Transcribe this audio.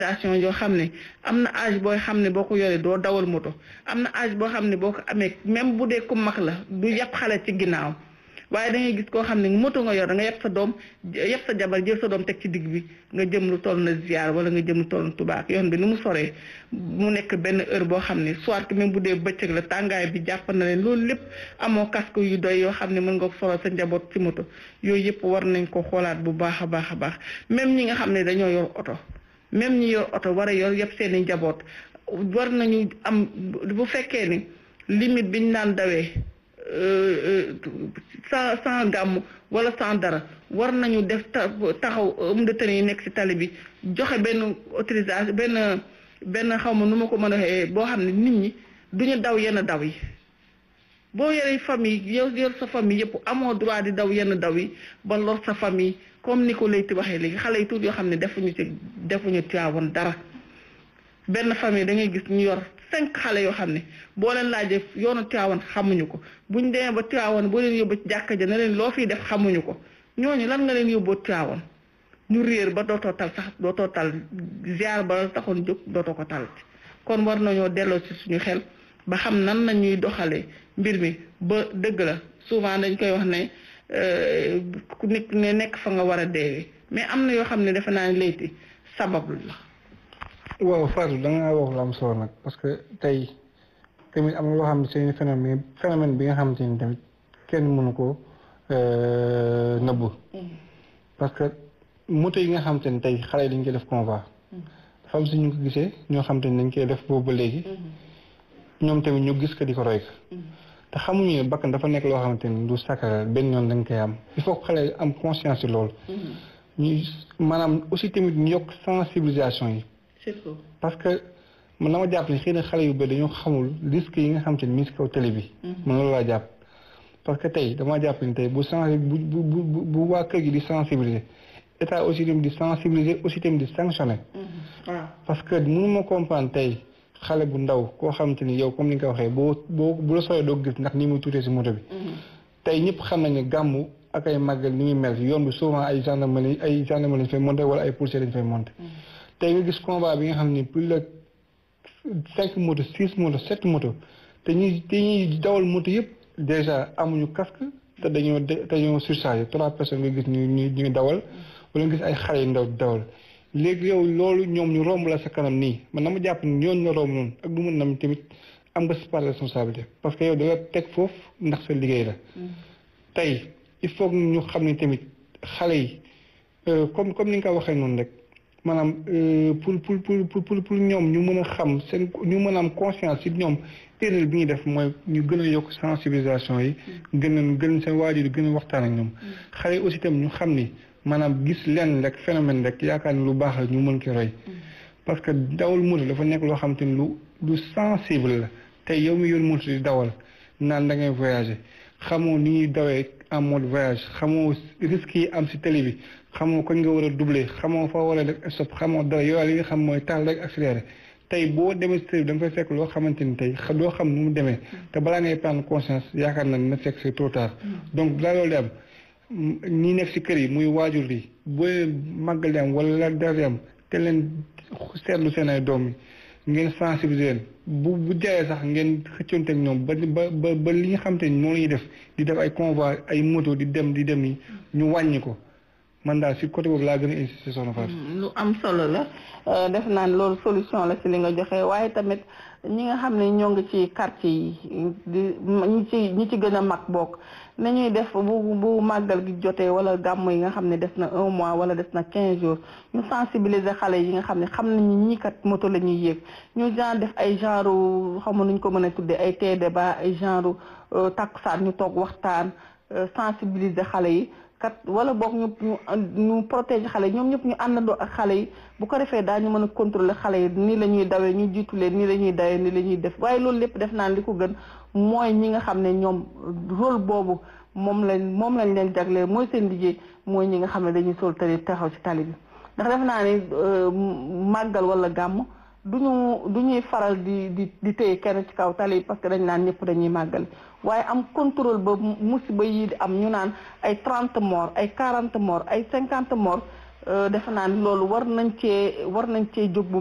station yoo xam ne am na âge booy xam ne boo ko yoree doo dawal moto am na âge boo xam ne boo ko amee même bu dee ku mag la du yàpp xale ci ginnaaw waaye da ngay gis koo xam ne moto nga yor da nga yàpp sa doom yàpp sa jabar jël sa doom teg ci digg bi nga jëm lu toll na ziar wala nga jëm lu toll na tubaak yoon bi ni mu soree mu nekk benn heure boo xam ne soit que même bu dee bëccëg la tàngaay bi jàpp na leen loolu lépp amoo casque yu doy yoo xam ne mën nga solo sa njaboot ci moto yooyu yëpp war nañ ko xoolaat bu baax a baax a baax même ñi nga xam ne dañoo yor oto même ñi yor oto war a yor yëpp seen i njaboot war nañu am bu fekkee ni limite bi ñu naan dawee sans sans gàmm wala sans dara war nañu def taxaw homme de tenue yi nekk ci tali bi joxe benn autorisation benn benn xaw ma nu ma ko mën a waxee boo xam ne nit ñi duñu daw yenn daw yi boo yoree famille yow yor sa famille yëpp amoo droit di daw yenn daw yi ba lor sa famille comme ni ko Leyti waxee léegi xale yi tuuti yoo xam ne defuñu ci defuñu Tiwaawan dara benn famille da ngay gis ñu yor cinq xale yoo xam ne boo leen laajee yoonu Tiwaawan xamuñu ko buñ demee ba Tiwaawan boo leen yóbbu ci jàkka ja ne leen loo fiy def xamuñu ko ñooñu lan nga leen yóbboo Tiwaawan ñu réer ba dootoo tal sax dootoo tal ziar ba taxoon jóg dootoo ko tal kon war nañoo delloo ci suñu xel ba xam nan la ñuy doxalee mbir mi ba dëgg la souvent dañ koy wax ne ku nit ne nekk fa nga war a deewee mais am na yoo xam ne defe naa ne Leyti sabablu la. waaw Fatou da nga wax lu am solo nag parce que tey tamit am na loo xam ne c'est phénomène phénomène bi nga xamante ni tamit kenn mënu ko nëbb parce que moto yi nga xamante ni tey xale yi dañ koy def convoi dafa am si ñu ko gisee ñoo xamante ni dañ koy def boobu ba léegi ñoom tamit ñu gis ko di ko roy ko te xamuñu ne bakkan dafa nekk loo xamante ni du sacré benn yoon dañ koy am il faut que xale am conscience ci loolu ñu maanaam aussi tamit ñu yokk sensibilisation yi surtout parce que man dama jàpp ne xëy na xale yu bëri dañoo xamul risque yi nga xam te ni mi ngi si kaw télé bi. man loolu laa jàpp. parce que tey damaa jàpp ni tey bu sensi bu bu bu bu waa kër gi di sensibiliser état aussi tamit di sensibiliser aussi tamit di sanctionner. waaw parce que mënu ma comprendre tey xale bu ndaw koo xam te ni yow comme ni nga ko waxee boo boo bu la sooyee doo gis ndax ni muy tuutee si moto bi. tey ñëpp xam nañ ne gàmmu ak ay màggal ni muy mel yoon bi souvent ay gendarmerie ay gendarmerie lañ fay monté wala ay policiers lañ fay monté. tey nga gis combat bi nga xam ni plus de cinq moto six moto sept moto te ñuy te ñuy dawal moto yëpp déjà amuñu casque te dañoo te dañoo surchargé trois personnes nga gis ñu ñu ñu dawal wala nga gis ay xale yu ndaw dawal léegi yow loolu ñoom ñu romb la sa kanam nii man dama jàpp ni yoon nga romb noonu ak du mën nam tamit am nga si part de responsabilité parce que yow da nga teg foofu ndax sa liggéey la tey il faut ñu xam ne tamit xale yi comme comme ni nga ko waxee noonu rek maanaam pour pour pour pour pour ñoom ñu mën a xam seen ñu mën a am conscience ci ñoom erreur bi ñuy def mooy ñu gën a yokk sensibilisation yi. gën a gën seen waajur yi gën a waxtaan ak ñoom. xale yi aussi itam ñu xam ni maanaam gis lenn rek phénomène rek yaakaar ni lu baax la ñu mën ko roy. parce que dawal moto dafa nekk loo xam te ni lu lu sensible la tey yow mi yor moto di dawal naan da ngay voyager xamoo ni ñuy dawee en mode voyage xamoo risques yi am ci télé bi. xamoo koñ nga war a doubler xamoo fa war a def stop xamoo dara yow li nga xam mooy taal rek accéléré tey boo demee si télé bi da nga fay fekk loo xamante ni tey doo xam nu mu demee te balaa ngay prendre conscience yaakaar na na fekk c'est trop tard donc balaa loolu di am ñi nekk si kër yi muy waajur yi boo màggal di am wala dara di am te leen seetlu seen ay doom yi ngeen sensibiliser leen bu bu jaayee sax ngeen xëccoonte ak ñoom ba ba ba li nga xam te ni moom la ñuy def di def ay convoi ay moto di dem di dem yi ñu wàññi ko man daal si côté boobu laa gën a insister soxna Fatou. lu am solo la def naan loolu solution la si li nga joxe waaye tamit ñi nga xam ne ñoo ngi ci quartier yi di ñi ci ñi ci gën a mag bokk nañuy def bu bu màggal gi jotee wala gàmm yi nga xam ne des na un mois wala des na quinze jours ñu sensibiliser xale yi nga xam ne xam nañu ñii kat moto la ñuy yéeg ñu genre def ay genre xam nuñ ko mën a tuddee ay tee débat ay genre takkusaan ñu toog waxtaan sensibiliser xale yi. kat wala boog ñu ñu ñu protéger xale yi ñoom ñëpp ñu àndandoo ak xale yi bu ko defee daañu mën a contrôler xale yi nii la ñuy dawee ñu jiitu leen nii la ñuy dawee nii la ñuy def waaye loolu lépp def naan li ko gën mooy ñi nga xam ne ñoom rôle boobu moom lañ moom lañ leen jagleel mooy seen liggéey mooy ñi nga xam ne dañuy sol tali taxaw ci tali bi ndax def naa ni màggal wala gàmm duñu du ñuy faral di di di téye kenn ci kaw tali parce que dañ naan ñëpp dañuy màggal waaye am contrôle ba musiba yi di am ñu naan ay trente morts ay quarante morts ay cinquante morts defe naa ni loolu war nañ cee war nañ cee jóg bu